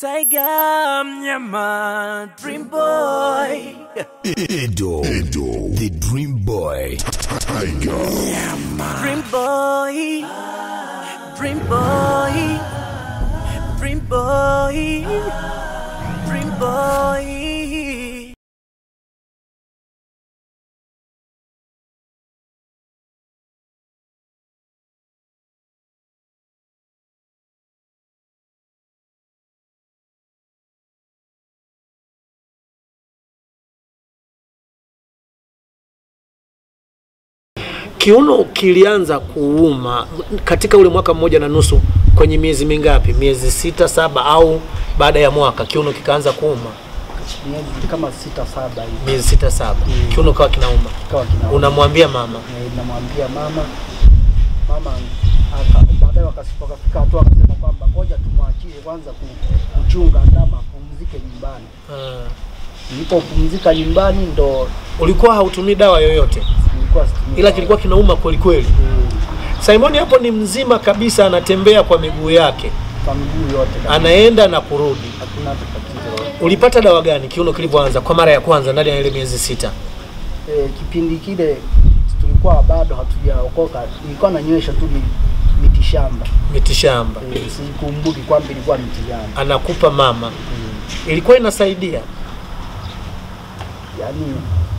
Tiger Mnyama Dream Boy Edo, Edo, the Dream Boy, Tiger, Dream Boy Dream Boy Dream Boy Dream Boy Kiuno kilianza kuuma katika ule mwaka mmoja na nusu, kwenye miezi mingapi? Miezi sita saba, au baada ya mwaka kiuno kikaanza kuuma? miezi kama sita saba hivi Miezi sita saba, kiuno kawa kinauma. kawa kina Unamwambia mama Eh, namwambia mama mama aka- baadaye wakasi- wakafika hatua akasema kwamba ngoja tumwachie kwanza ku- kuchunga ndama apumzike nyumbani uh, nilipopumzika nyumbani ndo ulikuwa hautumii dawa yoyote, nilikuwa situmii ila dawa. kilikuwa kinauma kweli kweli. Mm, Simoni hapo ni mzima kabisa, anatembea kwa miguu yake, kwa miguu yote kabisa. anaenda na kurudi. hakuna hata tatizo Ulipata dawa gani kiuno kilivyoanza kwa mara ya kwanza ndani ya ile miezi sita? eh, kipindi kile tulikuwa bado hatujaokoka nilikuwa nanywesha tu mi- mitishamba Mitishamba eh, sikumbuki kwamba ilikuwa mitishamba anakupa mama, ilikuwa inasaidia yani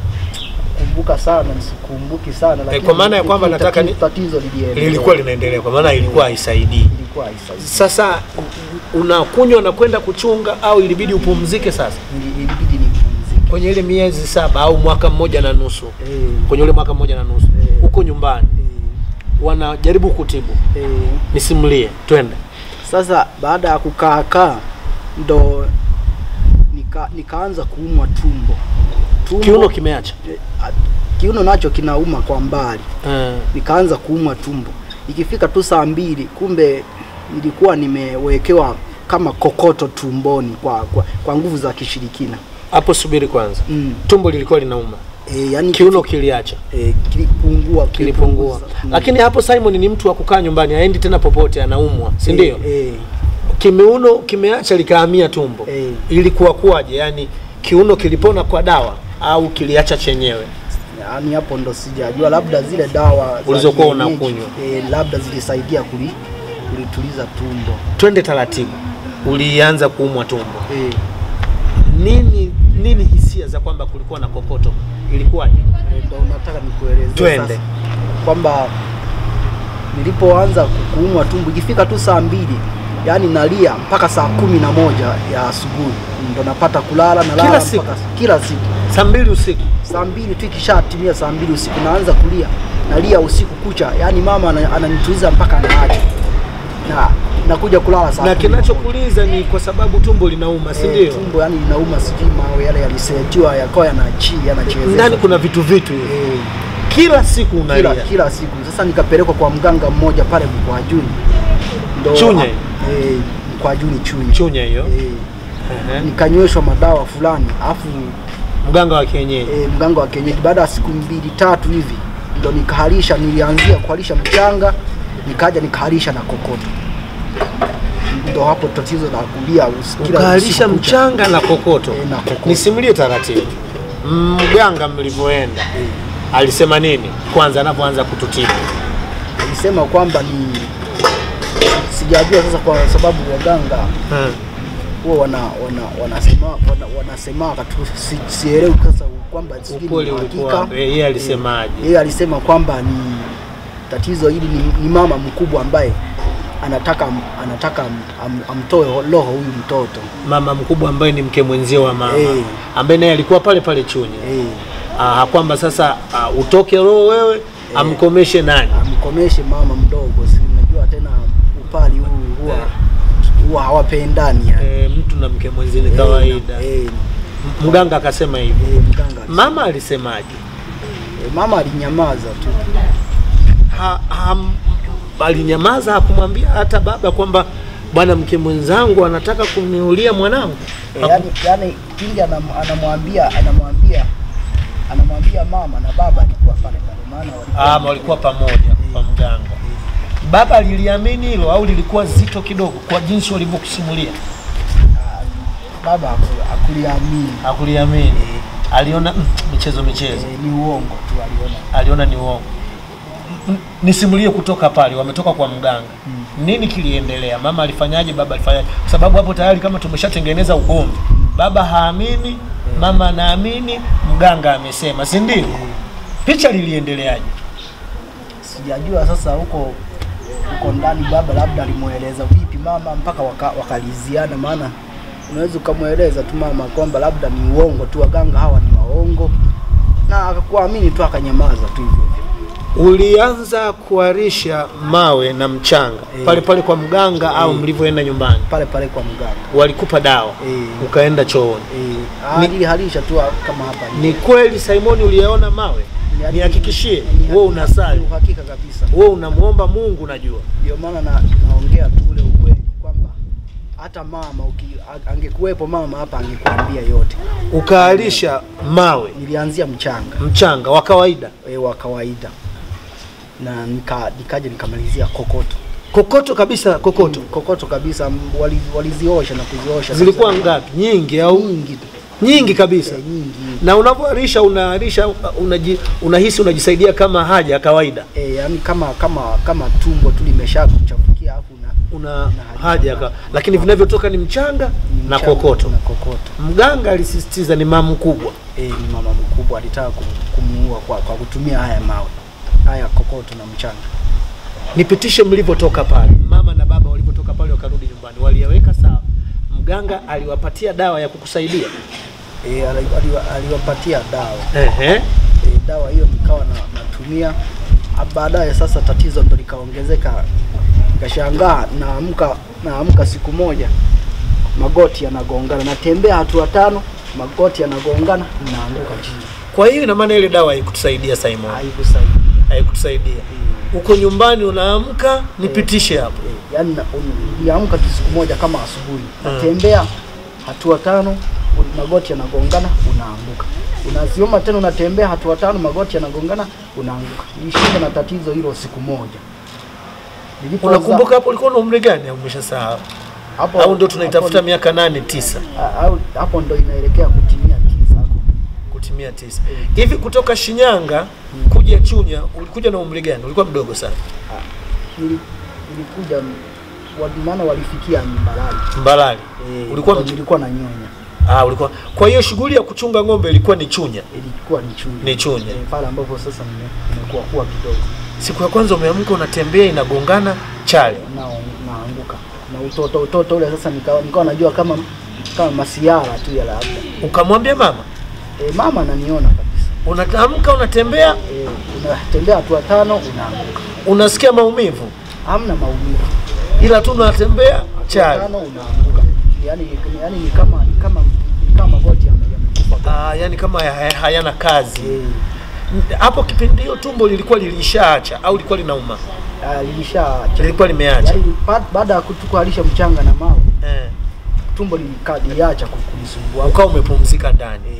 kumbuka sana nisikumbuki sana lakini kwa maana ya kwamba tatizo- nataka ni- tatizo liliendelea. lilikuwa linaendelea, kwa maana ilikuwa haisaidii. ilikuwa haisaidii. Sasa unakunywa na kwenda kuchunga au ilibidi upumzike? Sasa Ili- ilibidi nipumzike kwenye ile miezi saba au mwaka mmoja na nusu, eh, kwenye ule mwaka mmoja na nusu Eh. huko nyumbani wanajaribu kutibu, eh, eh. nisimulie, twende. Sasa baada ya kukaakaa ndo nika, nikaanza kuumwa tumbo tumbo Kiuno kimeacha eh, a- kiuno nacho kinauma kwa mbali uh, nikaanza kuumwa tumbo ikifika tu saa mbili kumbe nilikuwa nimewekewa kama kokoto tumboni kwa, kwa, kwa nguvu za kishirikina hapo subiri kwanza. mm. Tumbo lilikuwa linauma, e, yani kiuno kiliacha e, kilipungua kilipungua, Mm. lakini hapo Simon ni mtu wa kukaa nyumbani, haendi tena popote, anaumwa, si ndio? e, Kimeuno kimeacha likahamia tumbo, Eh. ilikuwa kuwaje? Yani kiuno kilipona kwa dawa au kiliacha chenyewe? yani hapo ndo sijajua labda zile dawa za Ulizokuwa kienyeji, unakunywa. e, labda zilisaidia kuli, kulituliza tumbo Twende taratibu, ulianza kuumwa tumbo, e, nini nini hisia za kwamba kulikuwa na kokoto, ilikuwaje? ndo nataka nikueleze Twende. sasa kwamba nilipoanza ku- kuumwa tumbo ikifika tu saa mbili yani nalia mpaka saa kumi na moja ya asubuhi ndo napata kulala na Kila siku? kila siku Saa mbili usiku saa mbili tu ikishatimia saa mbili usiku naanza kulia nalia usiku kucha yani mama ana- ananituliza mpaka naacha na nakuja kulala saa na kumi na moja. kinachokuuliza ni kwa sababu tumbo linauma, si Eh, ndio? tumbo yani linauma sijui mawe yale yalisetiwa yakawa yanachi yanachezesha Ndani kuna vitu vitu hivi, eh, kila siku kila, unalia. kila siku sasa nikapelekwa kwa mganga mmoja pale Mkwajuni ndo Chunya? eh, Mkwajuni Chunya Chunya hiyo. eh, Ehe. nikanyweshwa madawa fulani afu Mganga wa kienyeji e, mganga wa kienyeji baada ya siku mbili tatu hivi ndo nikaharisha nilianzia kuharisha mchanga nikaja nikaharisha na kokoto ndo hapo tatizo la kulia usi- kila ukaalisha usiku kucha. mchanga na kokoto. Eh, na kokoto. Nisimulie taratibu, mganga mlivyoenda alisema nini kwanza anapoanza kututibu? alisema kwamba ni sijajua sasa kwa sababu waganga Hmm. huwa wana, wana, wanasema wana, wanasemaka tu si, sielewi sasa kwamba sijui ni Ukweli ulikuwa hakika. wapi? Yeye alisemaje? yeye alisema kwamba ni tatizo hili ni, ni mama mkubwa ambaye anataka anataka am, am, amtoe roho huyu mtoto Mama mkubwa ambaye ni mke mwenzio wa mama Eh. ambaye naye alikuwa pale pale Chunya eh, ah, kwamba sasa ah, utoke roho wewe amkomeshe nani? amkomeshe mama mdogo si unajua tena upali huu huwa huwa hawapendani yani. Eh, mtu na mke mwenzi ni kawaida. eh, eh, Mganga akasema hivyo. eh, mganga alisema. Mama alisemaje? eh, mama alinyamaza tu ha, ha, alinyamaza hakumwambia hata baba kwamba bwana mke mwenzangu anataka kuniulia mwanangu Eh, yani, yani pindi anam- anamwambia anamwambia anamwambia mama na baba alikuwa pale pale maana walikuwa ama walikuwa pamoja kwa mganga baba liliamini hilo au lilikuwa zito kidogo kwa jinsi walivyokusimulia Ah, baba haku- hakuliamini Hakuliamini, aliona mm, michezo michezo, Eh, ni uongo tu aliona aliona ni uongo. M- Nisimulie kutoka pale, wametoka kwa mganga, nini kiliendelea? Mama alifanyaje? Baba alifanyaje? Kwa sababu hapo tayari kama tumeshatengeneza ugomvi, baba haamini, mama anaamini, mganga amesema, si ndio? Picha liliendeleaje? sijajua sasa huko huko ndani baba labda alimweleza vipi mama mpaka waka, wakaliziana maana unaweza ukamweleza tu mama kwamba labda ni uongo tu waganga hawa ni waongo na akakuamini tu akanyamaza tu hivyo hivyo Ulianza kuarisha mawe na mchanga Eh. pale pale kwa mganga au mlivyoenda nyumbani? pale pale kwa mganga Walikupa dawa Eh. ukaenda chooni. eh, alihalisha tu kama hapa Ni kweli Simoni uliyaona mawe? Ni- Nihakikishie ni- wewe unasali, ni uhakika kabisa wewe unamwomba Mungu, najua ndio maana na, naongea tu ule ukweli kwamba hata mama uki, a- angekuwepo mama hapa angekuambia yote ukaalisha mawe nilianzia mchanga mchanga wa kawaida, e, wa kawaida na nika, nikaja nikamalizia kokoto kokoto kabisa, kokoto kokoto kabisa m- wali- waliziosha na kuziosha zilikuwa kabisa. ngapi? Nyingi au nyingi tu nyingi kabisa? Eh, nyingi Na unavyoarisha unaarisha unaji, unahisi unajisaidia kama haja ya kawaida, e, yani kama kama kama tumbo tu limesha kuchafukia afu na una haja ya ka- lakini vinavyotoka ni mchanga ni na mchanga kokoto. na kokoto Mganga alisisitiza ni mama mkubwa, e, ni mama mkubwa alitaka kum- kumuua kwa, kwa kutumia haya mawe haya kokoto na mchanga nipitishe mlivyotoka pale, mama na baba walivyotoka pale wakarudi nyumbani, waliyaweka sawa. Mganga aliwapatia dawa ya kukusaidia. e, ali- ali- aliwapatia dawa Ehe. e, dawa hiyo nikawa na, natumia Ah, baadaye sasa tatizo ndo likaongezeka nikashangaa naamka naamka siku moja magoti yanagongana natembea hatua tano magoti yanagongana naanguka chini Kwa hiyo ina maana ile dawa haikutusaidia Simon, haikusaidia haikutusaidia. Uko nyumbani unaamka, nipitishe hapo. Eh, yaani na- un- niliamka tu siku moja kama asubuhi natembea hatua tano un- magoti yanagongana unaanguka unazioma tena unatembea hatua tano magoti yanagongana unaanguka nilishinda na tatizo hilo siku moja Nilipoza- Unakumbuka hapo ulikuwa na umri gani au umeshasahau? hapo Au ndio tunaitafuta hapo- miaka nane tisa a- au hapo ndo inaelekea kutimia tisa hapo kutimia tisa hivi kutoka Shinyanga kuja Chunya, ulikuja na umri gani? Ulikuwa mdogo sana. Nili- nilikuja m- wa- maana walifikia Mbalali Mbalali Eh, ulikuwa ndo mch- nilikuwa na nyonya ah, ulikuwa. Kwa hiyo shughuli ya kuchunga ng'ombe ilikuwa ni Chunya. ilikuwa ni Chunya Ni Chunya. Eh, pale ambapo sasa nime- nimekuwa kuwa kidogo Siku ya kwanza umeamka unatembea inagongana chale. na naanguka na utoto utoto ule sasa nikawa nikawa najua kama kama masiara tu ya labda Ukamwambia mama, e, mama ananiona kabisa unatamka unatembea, e, unatembea hatua tano unaanguka unasikia maumivu, hamna maumivu ila tu unatembea hatua chale. tano unaanguka yani yani ni kama ni kama ni kama magoti yame- yamekufa Ah, yani kama haya- hayana kazi. Eh, Hapo kipindi hiyo tumbo lilikuwa lilishaacha au lilikuwa linauma? ah, lilisha Lilikuwa limeacha. yani ba- baada ya kutukualisha mchanga na mawe Eh. tumbo lilika- liliacha ku- kunisumbua Ukawa umepumzika ndani. Eh,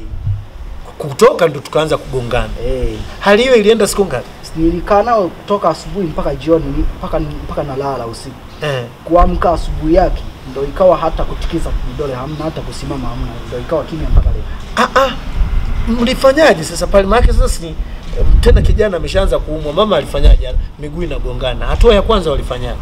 Kutoka ndo tukaanza kugongana. eh. Hali hiyo ilienda siku ngapi? nilikaa nao kutoka asubuhi mpaka jioni mpaka mpaka nalala usiku Eh. kuamka asubuhi yake ndo ikawa hata kutikisa vidole hamna hata kusimama hamna ndo ikawa kimya mpaka leo Ah, ah. Mlifanyaje sasa pale? Maana sasa si tena kijana ameshaanza kuumwa, mama alifanyaje? Miguu inagongana. Hatua ya kwanza walifanyaje?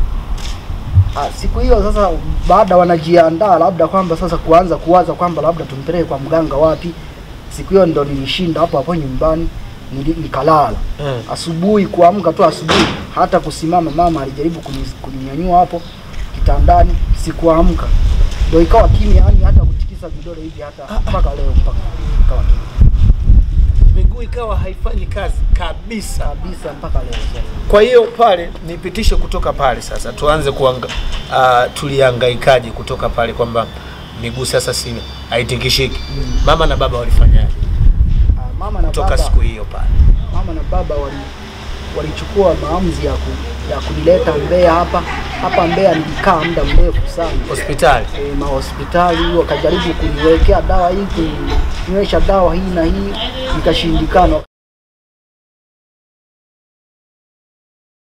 Ah, siku hiyo sasa baada wanajiandaa labda kwamba sasa kuanza kuwaza kwamba labda tumpeleke kwa mganga wapi siku hiyo ndo nilishinda hapo hapo nyumbani nili- nikalala Eh. asubuhi kuamka tu asubuhi hata kusimama mama alijaribu kuni- kuninyanyua hapo kitandani sikuamka ndo ikawa kimya yani hata kutikisa vidole hivi hata mpaka leo mpaka ikawa kimya Miguu ikawa haifanyi kazi kabisa. kabisa mpaka leo sasa Kwa hiyo pale nipitishe kutoka pale sasa, tuanze kuanga, uh, tulihangaikaje kutoka pale kwamba miguu sasa si haitikishiki. Mama na baba walifanyaje Ah, mama na kutoka baba siku hiyo pale? mama na baba wali walichukua maamuzi ya, ku, ya kunileta Mbeya hapa hapa Mbeya nilikaa muda mrefu sana Hospitali e, mahospitali wakajaribu kuniwekea dawa hii kuninywesha dawa hii na hii ikashindikana